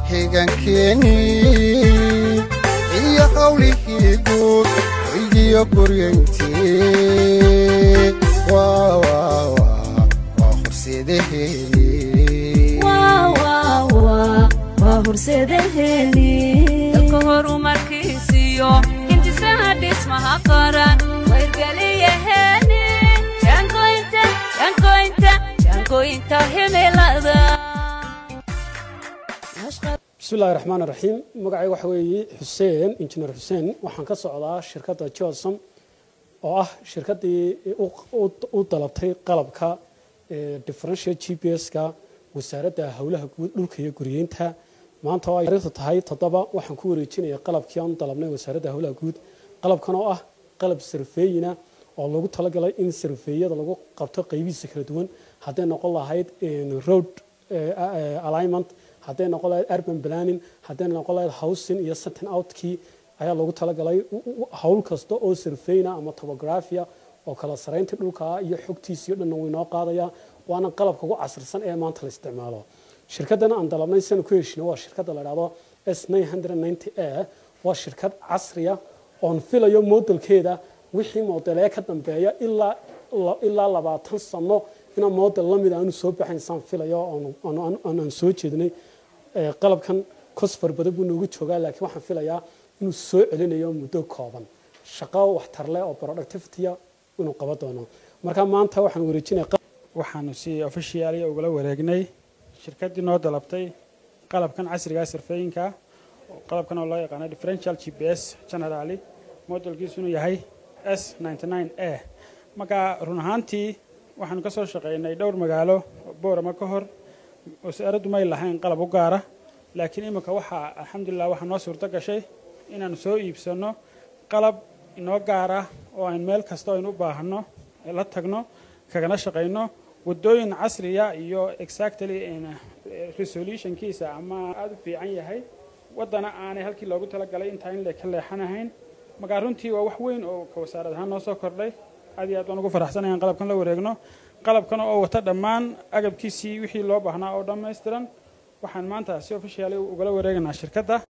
xigankeeni iyo hawlihii guud hoygiyo guryantii waa horseedaheeni dalka horumarkiisiyo intisaha dhismaha qaran wayrgeliyaheeni jaangoynta himilada bismillahi raxmaan raxiim magacayga waxa weeye xuseen injineer xuseen waxaan ka socdaa shirkadda josom oo ah shirkaddii u dalabtay qalabka differential g p s-ka wasaaradda howlaha guud dhulka iyo guriyeynta maanta oo ay taariikhdu tahay toddoba waxaan ku wareejinaya qalabkii aan u dalabnay wasaaradda howlaha guud qalabkan oo ah qalab sarfeeyina oo lagu talagalay in sarfeeyada lagu qabto qaybihiisa kala duwan hadday noqon lahayd road alignment hadday noqon lahayd urban planning hadday noqon lahayd housing iyo setting outkii ayaa loogu talagalay howl kasta oo sarfeyna ama topographia oo kala saraynta dhulka iyo xogtiisii dhanna way noo qaadaya waana qalabka ugu casrisan ee maanta la isticmaalo shirkaddan aan dalabnay sanu ku heshino waa shirkadda la dhahdo s a waa shirkad casriya oon filayo modelkeeda wixii modelee ka dambeeya ilaa labaatan sano inaa model lamid aanu soo baxayn saan filayo aan soo jeednay qalabkan cosfar badan buu noogu joogaa laakiin waxaan filayaa inuu soo celinayo muddo kooban shaqo waxtar leh oo productivitya inuu qaban doono marka maanta waxaan wareejinaya waxaanu si officialia ugala wareegnay shirkaddii noo dalabtay qalabkan casriga sirfeeyinka qalabkan oo loo yaqaano differential g p s generali modelkiisu inuu yahay s a marka run ahaantii waxaanu ka soo shaqaynay dhowr magaalo boorama ka hor wasaaraddu may lahayn qalab u gaara laakiin iminka waxaa alxamdulilah waxaa noo suurto gashay inaanu soo iibsanno qalab inoo gaara oo aan meel kasta aynu u baahanno la tagno kagana shaqayno waddooyin casriya iyo exactly resolutionkiisa ama aada u fiican yahay waddana aanay halkii loogu talagalay intaa in ka leexanahayn markaa runtii waa wax weyn oo ka wasaarad ahaan noo soo kordhay aad iyo aad baan ugu faraxsanaya in qalabkan la wareegno qalabkan oo wata dhammaan agabkiisii wixii loo baahnaa oo dhammaystiran waxaan maanta si officiaali ugala wareegaynaa shirkadda